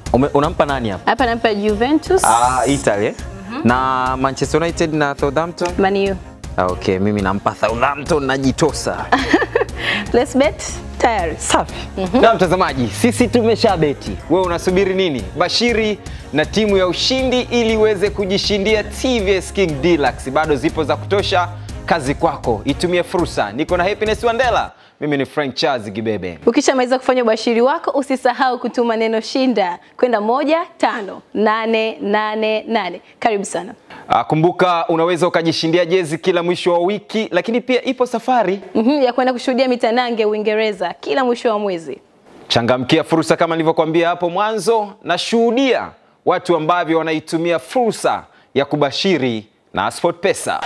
Ume, unampa nani hapa? Hapa nampa Juventus, Ah, Italy. eh? Na Manchester United na Southampton? Man U. Ah, Okay, mimi nampa Southampton najitosa. Let's bet. Tayari. Safi. Na mtazamaji, sisi tumeshabeti. Wewe unasubiri nini? Bashiri na timu ya ushindi ili uweze kujishindia TVS King Deluxe. Bado zipo za kutosha. Kazi kwako, itumie fursa. Niko na Happiness Wandela. Mimi ni Frank Charles Gibebe. Ukishamaliza kufanya ubashiri wako, usisahau kutuma neno shinda kwenda moja tano nane nane nane. Karibu sana. Ah, kumbuka unaweza ukajishindia jezi kila mwisho wa wiki, lakini pia ipo safari. Mhm, ya kwenda kushuhudia mitanange Uingereza kila mwisho wa mwezi. Changamkia fursa kama nilivyokuambia hapo mwanzo, na shuhudia watu ambavyo wanaitumia fursa ya kubashiri na SportPesa.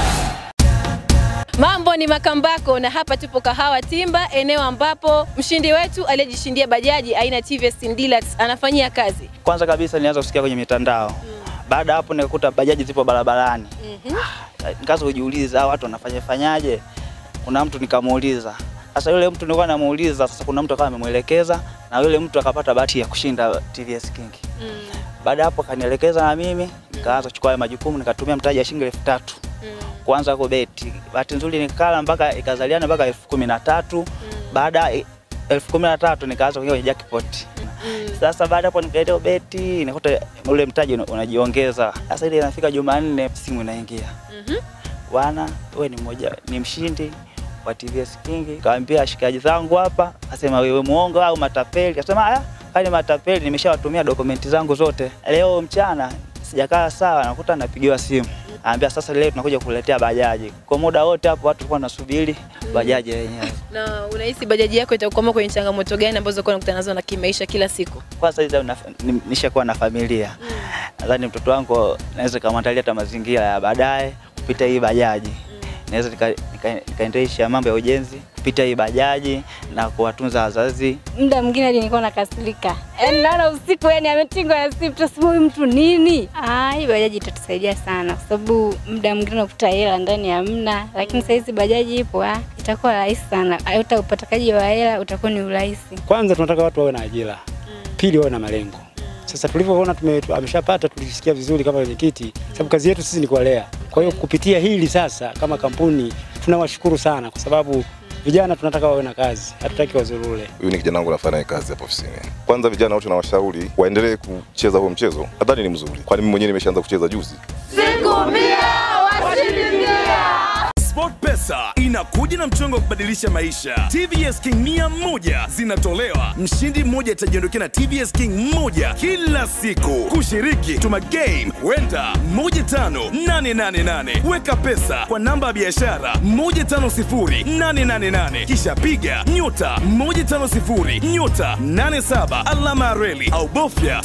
Mambo ni Makambako na hapa tupo Kahawa Timba, eneo ambapo mshindi wetu aliyejishindia bajaji aina ya TVS Deluxe anafanyia kazi. Kwanza kabisa nilianza kusikia kwenye mitandao. Baada ya hapo nikakuta bajaji zipo barabarani. Ah, Nikaanza kujiuliza hawa watu wanafanya fanyaje? Kuna mtu nikamuuliza. Sasa yule mtu nilikuwa namuuliza, sasa kuna mtu akawa amemwelekeza na yule mtu akapata bahati ya kushinda TVS King. Baada ya hapo akanielekeza na mimi nikaanza kuchukua haya majukumu nikatumia mtaji wa shilingi elfu tatu kuanza kubeti. Bahati nzuri nikala mpaka ikazaliana mpaka elfu kumi na tatu. Baada ya elfu kumi na tatu nikaanza kuingia kwenye jackpot. Sasa baada hapo nikaenda beti, nikakuta ule mtaji una- unajiongeza. Sasa ile inafika Jumanne simu inaingia. Bwana, wewe ni mmoja ni mshindi wa TVS King. Kaambia washikaji zangu hapa, akasema wewe muongo au matapeli? Akasema ah, kani matapeli nimeshawatumia dokumenti zangu zote. Leo mchana sijakaa sawa, nakuta napigiwa simu. Anambia sasa leo tunakuja kukuletea bajaji. Kwa muda wote hapo watu walikuwa wanasubiri bajaji yenyewe. Na unahisi bajaji yako itakukwama kwenye changamoto gani ambazo uko unakutana nazo na kimaisha kila siku? Kwanza hizo na- ni- nishakuwa na familia. Nadhani mtoto wangu naweza kumwandalia hata mazingira ya baadaye kupita hii bajaji. Naweza nika- nika- nikaendesha mambo ya ujenzi kupita hii bajaji na kuwatunza wazazi. muda mwingine hadi nilikuwa nakasirika, yaani naona usiku, yani ametingwa na simu, tutasema huyu mtu nini? Ah, hii bajaji itatusaidia sana, kwa sababu muda mwingine unakuta hela ndani hamna, lakini saa hizi bajaji ipo, ah, itakuwa rahisi sana, hata upatakaji wa hela utakuwa ni urahisi. Kwanza tunataka watu wawe na ajira, pili wawe na malengo. Sasa tulivyoona tume- ameshapata, tulisikia vizuri kama wenyekiti, sababu kazi yetu sisi ni kuwalea. Kwa hiyo kupitia hili sasa, kama kampuni tunawashukuru sana, kwa sababu vijana tunataka wawe na kazi, hatutaki wazurule. Huyu ni kijana wangu nafanya naye kazi hapa ofisini. Kwanza vijana wote nawashauri waendelee kucheza huo mchezo, nadhani ni mzuri, kwani mimi mwenyewe nimeshaanza kucheza juzi. SportPesa inakuja na mchongo wa kubadilisha maisha. TVS King mia moja zinatolewa, mshindi mmoja atajiondokea na TVS King moja kila siku. Kushiriki, tuma game wenda 15888 weka pesa kwa namba ya biashara 150888 kisha piga nyota 150 nyota 87 alama ya reli au bofya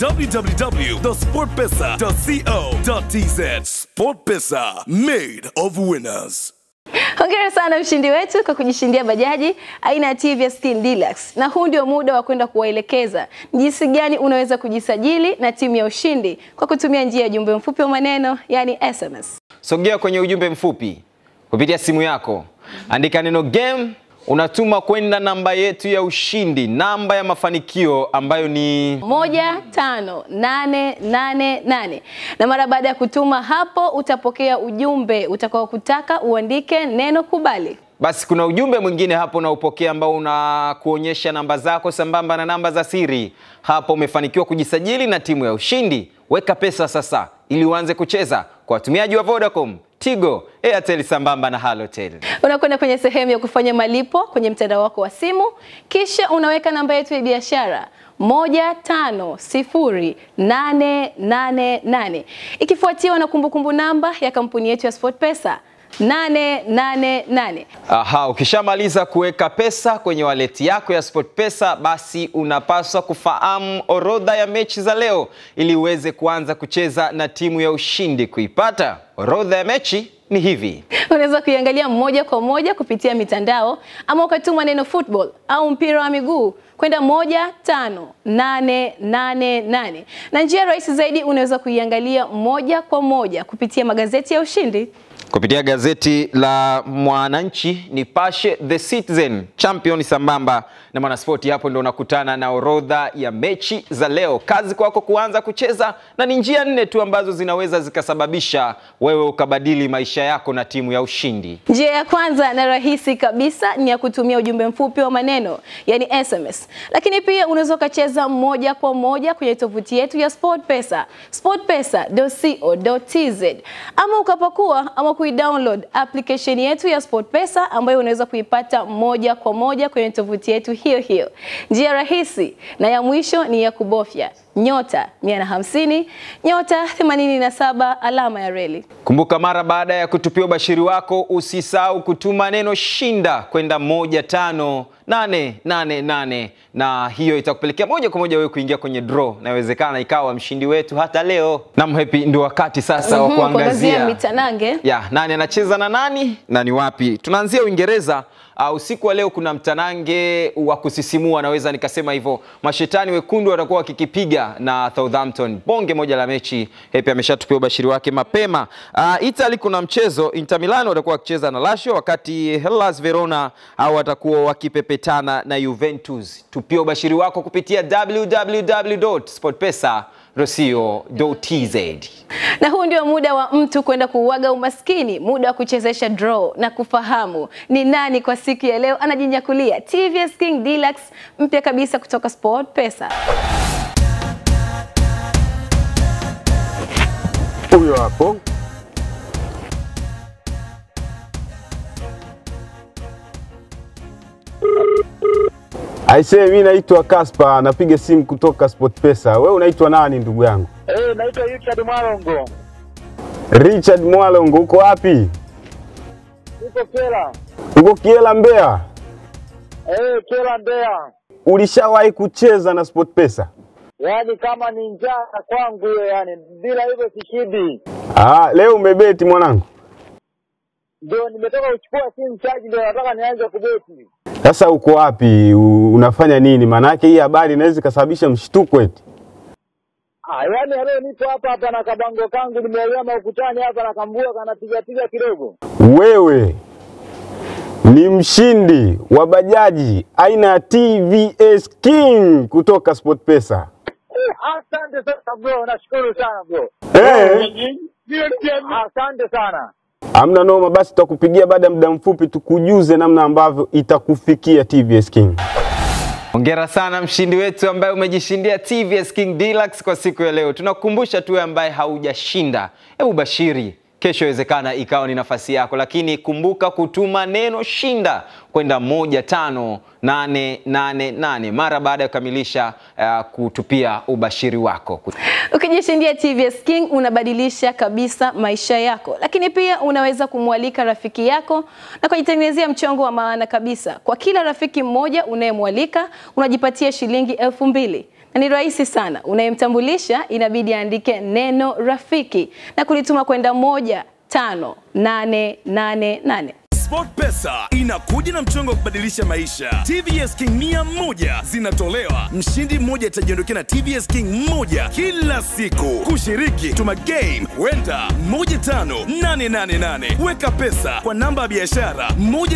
www.sportpesa.co.tz. SportPesa, made of winners. Hongera sana mshindi wetu kwa kujishindia bajaji aina ya TVS King Deluxe. Na huu ndio muda wa kwenda kuwaelekeza ni jinsi gani unaweza kujisajili na timu ya ushindi kwa kutumia njia ya jumbe mfupi wa maneno, yani SMS. Sogea kwenye ujumbe mfupi kupitia simu yako, andika neno game, unatuma kwenda namba yetu ya ushindi, namba ya mafanikio ambayo ni moja tano nane nane nane na mara baada ya kutuma hapo utapokea ujumbe utakao kutaka uandike neno kubali. Basi kuna ujumbe mwingine hapo unaopokea ambao unakuonyesha namba zako sambamba na namba za siri. Hapo umefanikiwa kujisajili na timu ya ushindi. Weka pesa sasa ili uanze kucheza kwa watumiaji wa Vodacom, Tigo, Airtel sambamba na Halotel. Unakwenda kwenye sehemu ya kufanya malipo kwenye mtandao wako wa simu, kisha unaweka namba yetu ya biashara moja tano sifuri nane nane nane ikifuatiwa na kumbukumbu namba ya kampuni yetu ya SportPesa 888. Aha, ukishamaliza kuweka pesa kwenye waleti yako ya SportPesa, basi unapaswa kufahamu orodha ya mechi za leo ili uweze kuanza kucheza na timu ya ushindi. Kuipata orodha ya mechi ni hivi. Unaweza kuiangalia moja kwa moja kupitia mitandao ama ukatuma neno football au mpira wa miguu kwenda moja tano nane nane nane na njia rahisi zaidi unaweza kuiangalia moja kwa moja kupitia magazeti ya ushindi. kupitia gazeti la Mwananchi, Nipashe, The Citizen, Champion sambamba na Mwanaspoti. Hapo ndo unakutana na orodha ya mechi za leo. Kazi kwako kuanza kucheza, na ni njia nne tu ambazo zinaweza zikasababisha wewe ukabadili maisha yako na timu ya ushindi. Njia ya kwanza na rahisi kabisa ni ya kutumia ujumbe mfupi wa maneno yani SMS, lakini pia unaweza ukacheza moja kwa moja kwenye tovuti yetu ya SportPesa, sportpesa.co.tz, ama ukapakua ama kuidownload application yetu ya SportPesa ambayo unaweza kuipata moja kwa moja kwenye tovuti yetu hiyo hiyo. Njia rahisi na ya mwisho ni ya kubofya nyota 150 nyota 87 alama ya reli. Kumbuka, mara baada ya kutupia ubashiri wako, usisahau kutuma neno shinda kwenda moja tano nane nane nane, na hiyo itakupelekea moja kwa moja wewe kuingia kwenye draw, na inawezekana ikawa mshindi wetu hata leo. Nam Happy, ndio wakati sasa wa Mhm, kuangazia mitanange. ya nani anacheza na nani na ni wapi. Tunaanzia Uingereza. Uh, usiku wa leo kuna mtanange wa kusisimua, naweza nikasema hivyo. Mashetani wekundu watakuwa wakikipiga na Southampton, bonge moja la mechi. Hepi ameshatupia ubashiri wake mapema. Uh, Italy kuna mchezo, Inter Milan watakuwa wakicheza na Lazio, wakati Hellas Verona au watakuwa wakipepetana na Juventus. Tupia ubashiri wako kupitia www.sportpesa.co.tz. Na huu ndio muda wa mtu kwenda kuuaga umaskini, muda wa kuchezesha draw na kufahamu ni nani kwa siku ya leo anajinyakulia TVS King Deluxe mpya kabisa kutoka Sport Pesa. Huyo hapo. Aisee, mimi naitwa Kaspa, napiga simu kutoka SportPesa. Wewe unaitwa nani ndugu yangu? Eh, naitwa Richard Mwalongo. Richard Mwalongo, uko wapi? Niko Kela. Uko Kiela, Mbeya. Eh, Kela Mbeya. Ulishawahi kucheza na SportPesa? Yaani kama ni njaa kwangu hiyo yani, bila hivyo sishidi. Ah, leo umebeti mwanangu. Ndio nimetoka kuchukua simu chaji, ndio nataka nianze kubeti. Sasa uko wapi? U- Unafanya nini? Maanake hii habari inaweza ikasababisha mshtuko eti. Ah, yaani leo nipo hapa hapa na kabango kangu nimeelema ukutani hapa na kambua kanapiga piga kidogo. Wewe ni mshindi wa bajaji aina ya TVS King kutoka SportPesa. Eh, Asante sana bro, nashukuru sana bro. Eh, Asante sana. hamna noma, basi tutakupigia baada ya muda mfupi tukujuze namna ambavyo itakufikia TVS King. Hongera sana mshindi wetu ambaye umejishindia TVS King Deluxe kwa siku ya leo. Tunakukumbusha tu wewe ambaye haujashinda, hebu bashiri kesho, inawezekana ikawa ni nafasi yako, lakini kumbuka kutuma neno shinda kwenda moja tano nane nane nane mara baada ya kukamilisha uh, kutupia ubashiri wako. Ukijishindia TVS King unabadilisha kabisa maisha yako, lakini pia unaweza kumwalika rafiki yako na kujitengenezea mchongo wa maana kabisa. Kwa kila rafiki mmoja unayemwalika unajipatia shilingi elfu mbili na ni rahisi sana. Unayemtambulisha inabidi aandike neno rafiki na kulituma kwenda moja tano nane nane nane. SportPesa inakuja na mchongo wa kubadilisha maisha. TVS King mia moja zinatolewa, mshindi mmoja atajiondokea na TVS King moja kila siku. Kushiriki, tuma game wenda 15888 weka pesa kwa namba ya biashara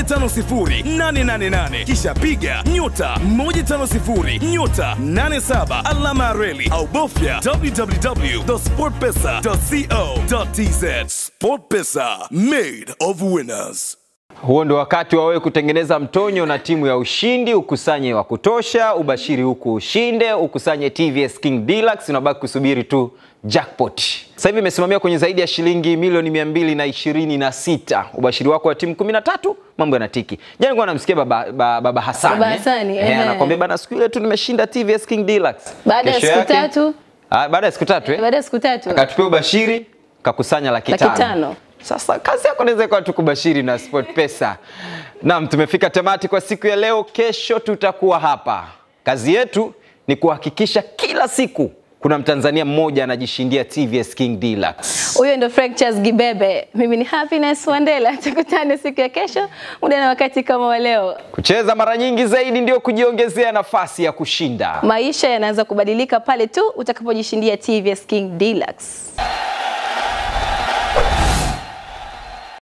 150888 kisha piga nyota 150 nyota 87 alama ya reli au bofya www.sportpesa.co.tz. SportPesa, made of winners. Huo ndo wakati wa wewe kutengeneza mtonyo na timu ya ushindi, ukusanye wa kutosha, ubashiri huku ushinde, ukusanye TVS King Deluxe, unabaki kusubiri tu jackpot. Sasa hivi imesimamia kwenye zaidi ya shilingi milioni mia mbili na ishirini na sita. Ubashiri wako wa timu 13 mambo yanatiki. Jana nilikuwa namsikia baba, baba, baba Hassan. Baba eh? Hassani, Eh, ehe. anakwambia bana, siku ile tu nimeshinda TVS King Deluxe. Baada ya Kesho siku yake- tatu, Ah, baada ya siku tatu eh? baada ya siku tatu akatupia ubashiri kakusanya laki Laki tano. tano. Sasa kazi yako inaweza ikawa tu kubashiri na Sport Pesa. Naam, tumefika tamati kwa siku ya leo. Kesho tutakuwa hapa. Kazi yetu ni kuhakikisha kila siku kuna Mtanzania mmoja anajishindia TVS King Deluxe. Huyo ndo Frank Charles Gibebe. Mimi ni Happiness Wandela. Tukutane siku ya kesho muda na wakati kama wa leo. Kucheza mara nyingi zaidi ndio kujiongezea nafasi ya kushinda. Maisha yanaanza kubadilika pale tu utakapojishindia TVS King Deluxe.